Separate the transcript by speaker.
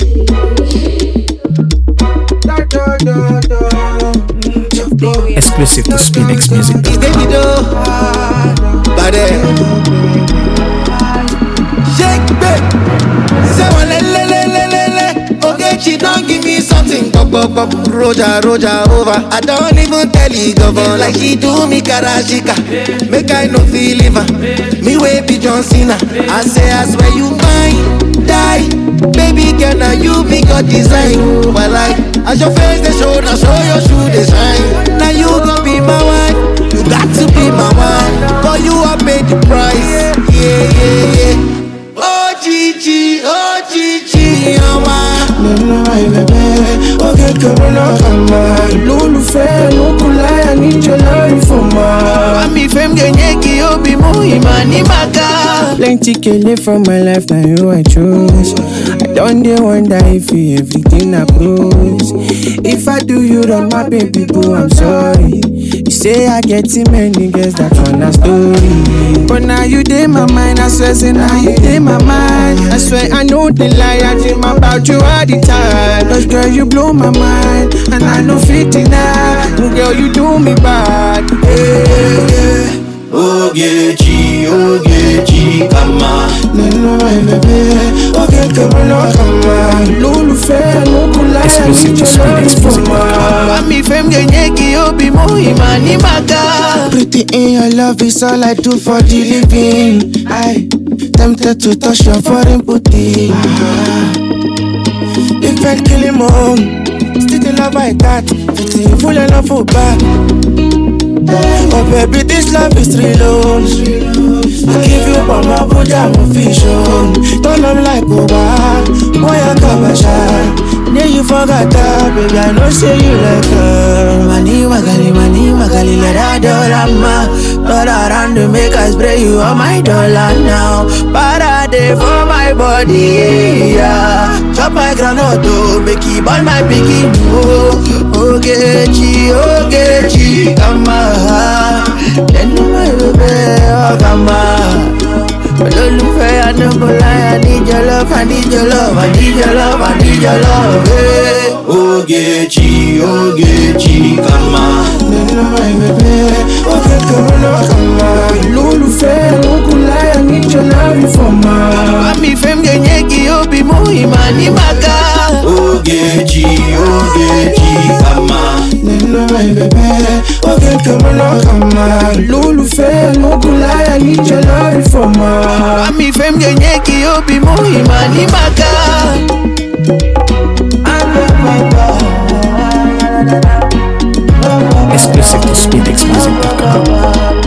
Speaker 1: Exclusive to Spinx Music.
Speaker 2: Davido, Bade, Shake babe, say one le le le le le le. Okay, she don't give me something. Pop pop pop, Roja Roja over. I don't even tell you govern like she do me karashika. Make I no feel liver. Me way be John Cena. I say I swear you mine, die. Baby girl, now you be God design. But like, as your face they show, now show your shoe they shine. Now you gon' be my wife. You got to be my wife. For you I paid the price. Yeah, yeah, yeah. Oh Gigi, oh Gigi, oh my.
Speaker 3: Nínú àìbẹ̀bẹ̀, ó kékeré lọ́kàn máa. Lólùfẹ́ ló kú láyà níjọ lórí fún máa.
Speaker 2: Mami fem genyeki obi muhima ni maka.
Speaker 3: Plenty kele for my life, na you I chose. I don dey wonder if you everything I close. If I do you wrong, my baby boo, I'm sorry. You say I get too many girls, that one a story. But now you dey my mind, I swear, say now you dey my mind. I swear I know the lie, I dream about you all the time. Cause girl, you blow my mind, and I know fit deny. Girl, you do me bad. Yeah, yeah.
Speaker 4: Ogechi, Ogechi, kama
Speaker 3: nínú ẹ̀bẹ̀bẹ̀ ó kékeré lọ́kàn máa lólùfẹ́ ló kú láyà
Speaker 1: Exclusive to
Speaker 3: níjọ lórí
Speaker 1: Spinx
Speaker 3: fún
Speaker 1: Music.
Speaker 3: máa.
Speaker 2: Mami fem genyeki obi muhima ni maka.
Speaker 3: Pretty in your love is all I do for the living. I tempted to touch your foreign booty. If I kill him on, still the love I got. Pretty full of love for back. Oh baby, this love is real. oh. I give you all my body, I'm vision. Turn up like Oba, boy I come a shine. Yeah, you forgot that, baby. I know say you like her.
Speaker 2: Mani magali, mani magali, let her dollar ma. Turn around to make us spray you on my dollar now. Parade for my body, yeah. Chop my granite, oh, make it burn my piggy, oh. Ogechi, Ogechi, come on. Then my baby, oh, come on. Olólùfẹ́ Adébọ́lá, I need your love, I need your love, I need your love, I need your love, hey.
Speaker 4: Ogechi, Ogechi, kama
Speaker 3: nínú ẹ̀bẹ̀bẹ̀ ó kékeré lọ́kàn máa lólùfẹ́ ló kú láyà níjọ lárí fún máa.
Speaker 2: Mami fem genyeki obi muhima ni maka
Speaker 4: Ogechi, Ogechi, kama
Speaker 3: nínú ẹ̀bẹ̀bẹ̀ ó kékeré lọ́kàn máa lólùfẹ́ ló kú láyà níjọ lárí fún máa.
Speaker 2: Mami fem genyeki obi muhima ni maka
Speaker 1: Exclusive to Spinx Music.